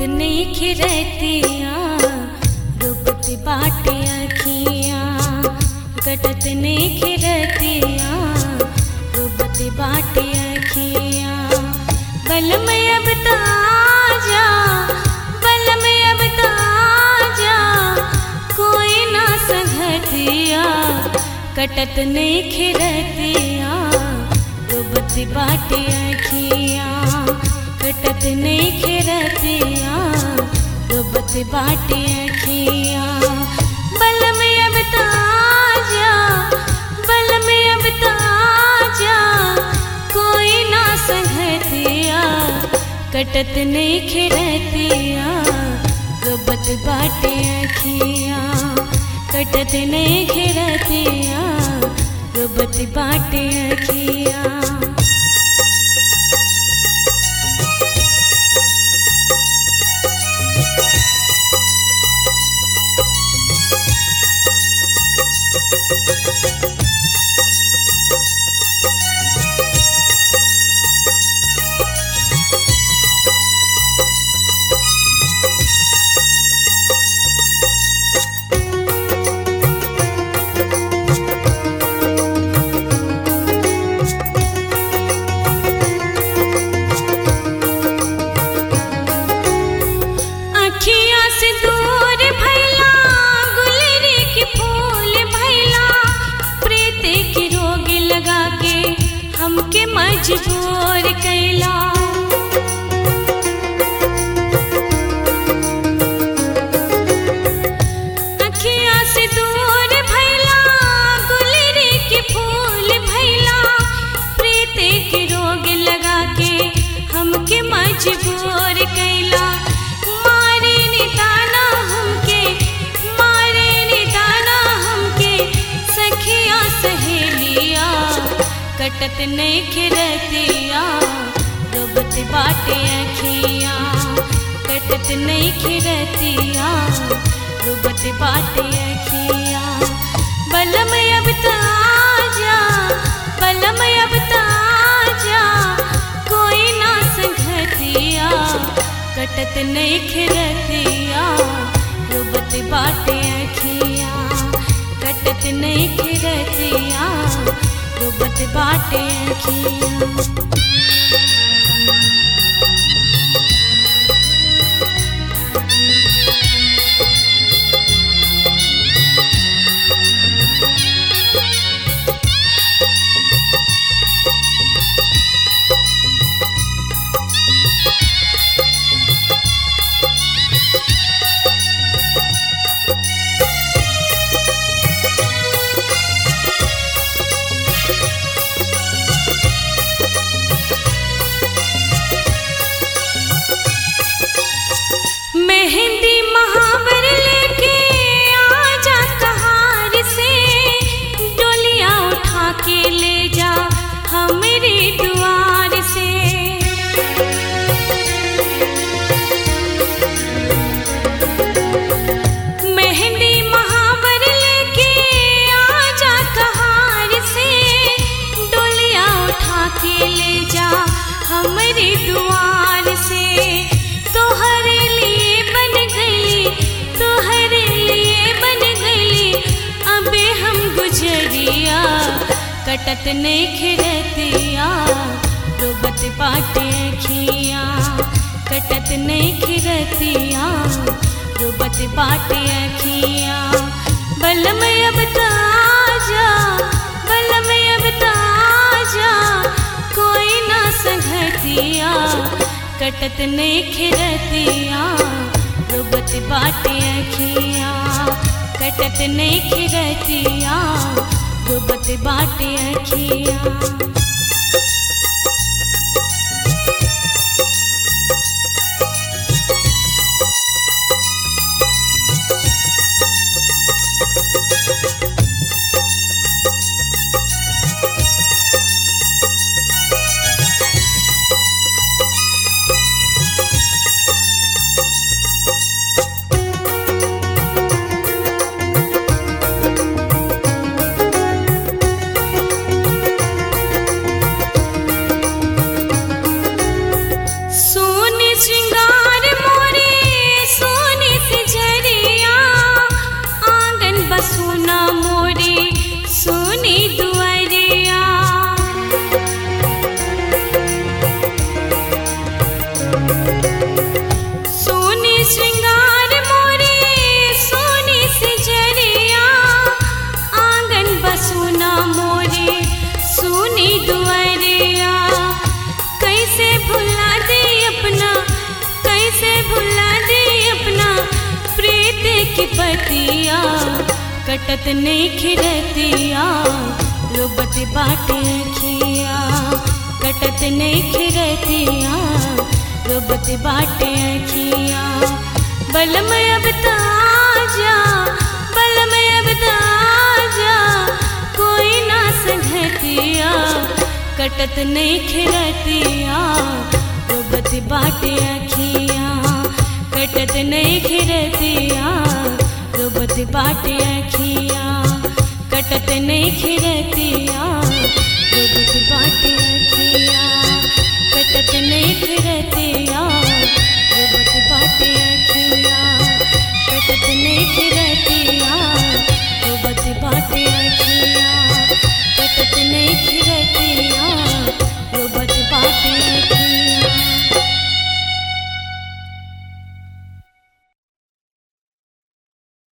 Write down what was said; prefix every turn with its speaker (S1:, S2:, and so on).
S1: नहीं खिरतिया डूबत बाटे अखिया कटत नहीं खिरतिया डूबत बाटे अखिया बल में अब ताजा बल में अब ताजा कोई ना संगतिया कटत नहीं खिरतिया डूबत बाटे अखिया कटत नहीं खिरतिया डूबत बाटे अखिया बल में अब ताजा बल में अब ताजा कोई ना संगतिया कटत नहीं खिरतिया डूबत बाटे अखिया कटत नहीं खिरतिया डूबत बाटे अखिया अखिया से दूर भैला गुलरी के फूल भैला प्रीत के रोग लगा के हमके मजबूर कैला अखिया से दूर भैला गुलरी के फूल भैला प्रीत के रोग लगा के हमके मजबूर कैला मारे निदाना हमके मारे निदाना हमके सखिया सहेलिया कटत नहीं खिरतिया डूबत बाटे अखिया कटत नहीं खिरतिया डूबत बाटे अखिया बलम अब ताजा बलम अब ताजा कोई ना संगतिया कटत नहीं खिरतिया डूबत बाटे अखिया कटत नहीं खिरतिया डूबत बाटे अखिया मेहंदी महावर लेके आजा कहार से डोलिया उठा के ले जा हमरे द्वार से मेहंदी महावर लेके आजा कहार से डोलिया उठा के ले जा हमरे द्वार से तोहरे लिए बन गई तोहरे लिए बन गई अबे हम गुजरिया कटत नहीं खिरतिया डूबत बाटे खिया कटत नहीं खिरतिया डूबत बाटे अखिया बलम अब ताजा बलम अब ताजा कोई ना संगतिया कटत नहीं खिरतिया डूबत बाटे अखिया कटत नहीं खिरतिया डूबत बाटे अखिया खिरतिया कटत नहीं खिरतिया रोबत बाटे अखिया कटत नहीं खिरतिया रोबत बाटे अखिया बलम अब ताजा बलम अब ताजा कोई ना संगतिया कटत नहीं खिरतिया रोबत बाटे अखिया कटत नहीं खिरतिया रोबत बाटे अखिया कटत नहीं खिरतिया